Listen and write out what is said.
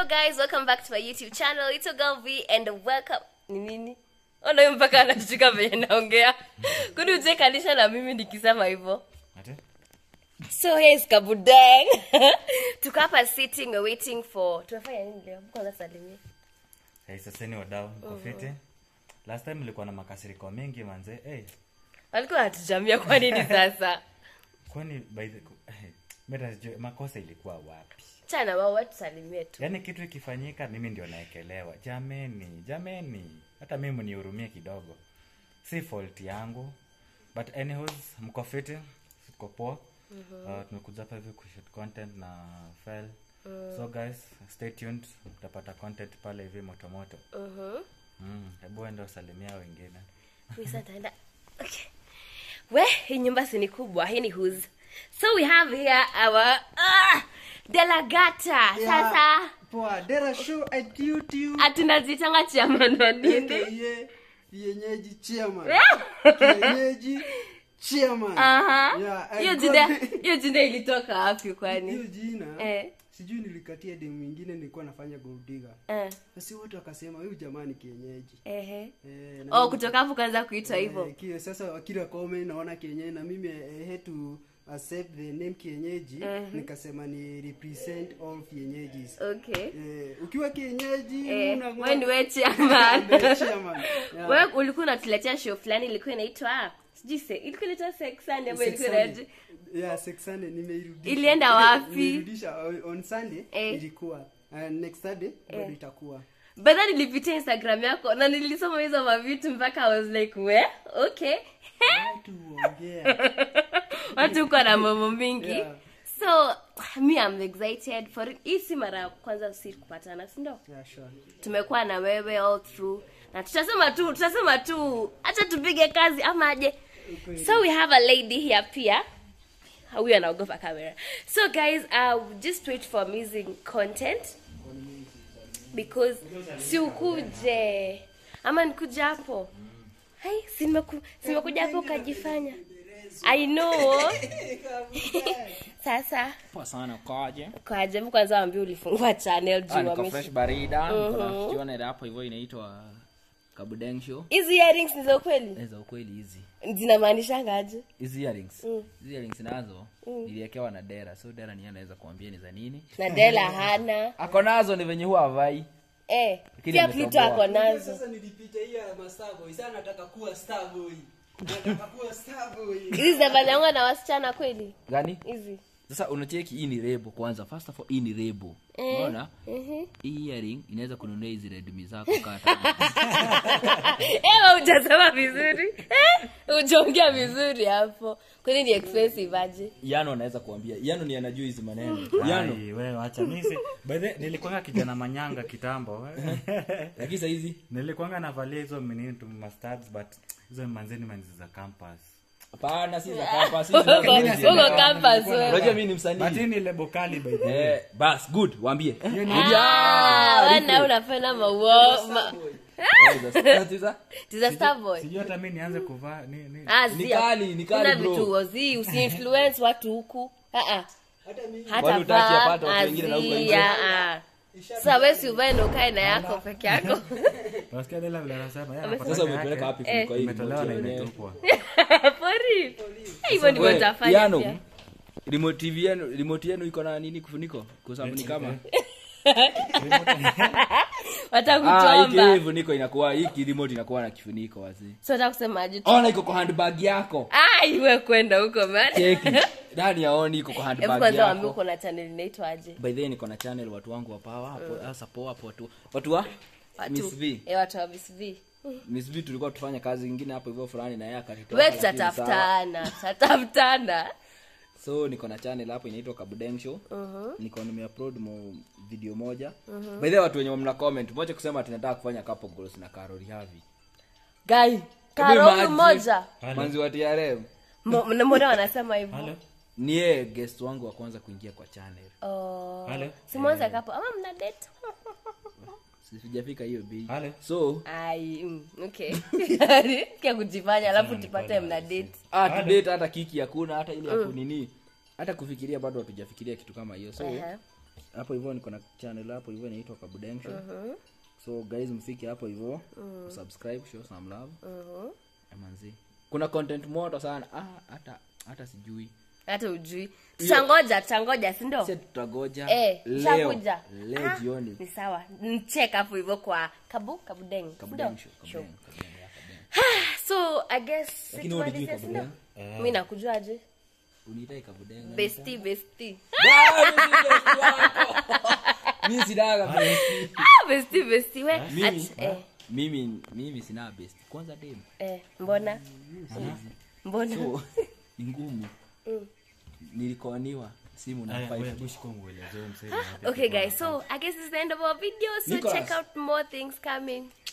guys, welcome back to my YouTube channel. It's your girl V and welcome. Ni nini? Ona huyu mpaka anashika venye naongea. Kuni uchekanisha na mimi nikisema hivyo. Ate? So here's Kabudeng. Tuko hapa sitting we're waiting for. Tunafanya nini leo? Kwanza salimia. Hey, saseni wadau mko fiti last time mlikuwa na makasiriko mengi manze hey, Walikuwa wanatujamia kwa nini sasa? kwani by the hey, meta sijui makosa ilikuwa wapi Chana wao watu salimie tu. yaani kitu ikifanyika mimi ndio naekelewa jameni jameni hata mimi mnihurumie kidogo si fault yangu but anyways mko fiti tuko poa uh, tumekuja hapa hivi kushoot content na file so guys stay tuned utapata content pale hivi motomoto Mhm. mm, hebu ende wasalimia wengine Mimi sasa nitaenda. Okay. We, hii nyumba si ni kubwa, hii ni whose. So we have here our ah, Delagata. Sasa poa dera show at youtube atunazitanga chairman wa nini? ye yenyeji chairman yenyeji chairman Aha. Yeah, I Hiyo got- jina hiyo jina ilitoka wapi hiyo kwani? jina Eh. sijui nilikatia demu mwingine nilikuwa nafanya goldiga Eh. basi watu wakasema huyu jamani kienyeji Ehe. eh, na Oh, mimi- kutoka hapo kaanza kuitwa hivyo. eh, kile sasa kila kome naona kienyeji na mimi eh, had to accept the name kienyeji nikasema ni represent all kienyeji Okay. eh, ukiwa kienyeji Eh, unang'oa- wewe ni wewe chairman. Ndio chairman. Yeah. Wewe ulikuwa unatuletea show fulani ilikuwa inaitwa sijui se ilikuwa inaitwa Sex Sunday ama ilikuwa Sunday. inaitwa Yeah, Sex Sunday nimeirudisha. Ilienda wapi? Nimeirudisha on- on Sunday Eh. ilikuwa. Uh, next Sunday bado itakuwa. Badha nilipitia Instagram yako na nilisoma hizo mavitu mpaka I was like, we okay. Watu huongea. Watu uko na mambo mingi. Yeah. So me I'm excited for it. Hii si mara ya kwanza si kupatana, si ndio? Yeah, sure. Tumekuwa na wewe all through. Na tutasema tu, tutasema tu, acha tupige kazi ama aje. So we have a lady here pia. Huyu anaogopa kamera. So guys, uh, just wait for amazing content because si ukuje ama nikuja hapo hai si nimeku- si nimekuja hapo ukajifanya i know sasa poa sana kwaje kwa jabu kwanza wambia ulifungua channel Ah, juu niko wameshi- fresh barida niko na channel hapo hivyo inaitwa kabudeng show hizi earrings ni za ukweli Eh, za ukweli hizi zinamaanishangaje hizi earrings hizi earrings nazo niliekewa na dera so dera niye anaweza kuambia ni za nini na dela hana ako nazo ni venye huwa avai eh, Lakini pia ametoboa. plito ako nazo Sasa nilipita hiyo ya Mastaboy. Sasa nataka kuwa Starboy. Nataka kuwa Starboy. hizi zinafanyangwa na wasichana kweli gani hizi sasa unacheki hii ni rebo kwanza first of all hii ni rebo unaona hii earring inaweza kununua hizi redmi zako kata ewa ujasema vizuri Eh, ujaongea vizuri hapo kwani ni expensive aje yano anaweza kuambia yano ni anajua hizi maneno yano Ai, wewe acha mimi si by the nilikuanga kijana manyanga kitambo lakini sahizi nilikuanga navalia hizo menini tu mustards but hizo manzeni manzi za campus hapana si za campus, si Uko- za uko campus wewe. unajua mimi ni msanii but hii ni lebo kali by the way Eh, bas good waambie Ah, wana unapenda maua ma- tiza starboy sijui hata mi nianze kuvaa ni, ni. Ah, Ni zi- kali, ni kali, kuna bro. vitu wazi usiinfluence watu huku Ah, ah. hata Kwani hutaki vaa, apate watu wengine na huko azi, nje? ah, ah. Sasa wewe si uvae na ukae na yako peke yako Unasikia Dela vile anasema yeye anapata sasa yake, umepeleka wapi Eh. kuliko hii imetolewa na remote yenyewe? imetupwa Pori. hivyo ndivyo We, utafanya Yano, pia. remote TV yenu remote yenu iko na nini kifuniko kwa sababu ni kama Wataka ah hii kuchomba kifuniko inakuwa hii remote inakuwa na kifuniko wazee so nataka kusemaje tu ona iko kwa handbag yako ah iwe kwenda huko man cheki ndani yaoni iko kwa hebu handbag kwanza waambie yako uko na channel inaitwaje by the way niko na channel watu wangu wa power hapo sasa poa hapo watu watu wa Miss V eh watu wa Miss V Miss V tulikuwa tufanya kazi nyingine hapo hivyo fulani na yeye akatutoa wewe lakini sawa. tutatafutana tutatafutana so niko na channel hapo inaitwa kabudeng show niko nimeupload mo video moja by the way watu wenye mna comment moja kusema tunataka kufanya couple goals na Carol Havi guy karo mmoja manzi wa TRM Mo- mbona wanasema hivyo Halo? ni yeye guest wangu wa kwanza kuingia kwa channel oh Halo? simonza kapo ama mna date sijafika hiyo bei Halo? so ai mm, okay kia kujifanya alafu tupate mna date ah, to date hata kiki hakuna hata ile ya kunini hata kufikiria bado hatujafikiria kitu kama hiyo so Ehe. hapo hivyo niko na channel hapo hivyo inaitwa kabudensho so guys mfike hapo hivyo subscribe show some love Emanzi. kuna content moto sana ah, hata hata sijui hata ujui tutangoja tutangoja sindo si tutagoja Eh, leo tushakuja. leo Ah, jioni ni sawa nchek hapo hivyo kwa kabu kabudeng sindo? kabudensho Sure. kabudeng kabudeng ya kabudeng so i guess Lakini wewe situmalizie, hujui sindo? kabudeng? mi nakujuaje unitai kabudeng besti besti mimi sinaga besti ah, besti besti we mimi Ach- eh, mimi mimi sina besti kwanza dem eh, mbona mbona so ni ngumu nilikoniwa simu na Aya, five wewe, bushi kwa mwelezeo msee ni wapi okay kwa- guys so i guess this is the end of our video so Nicholas. check out more things coming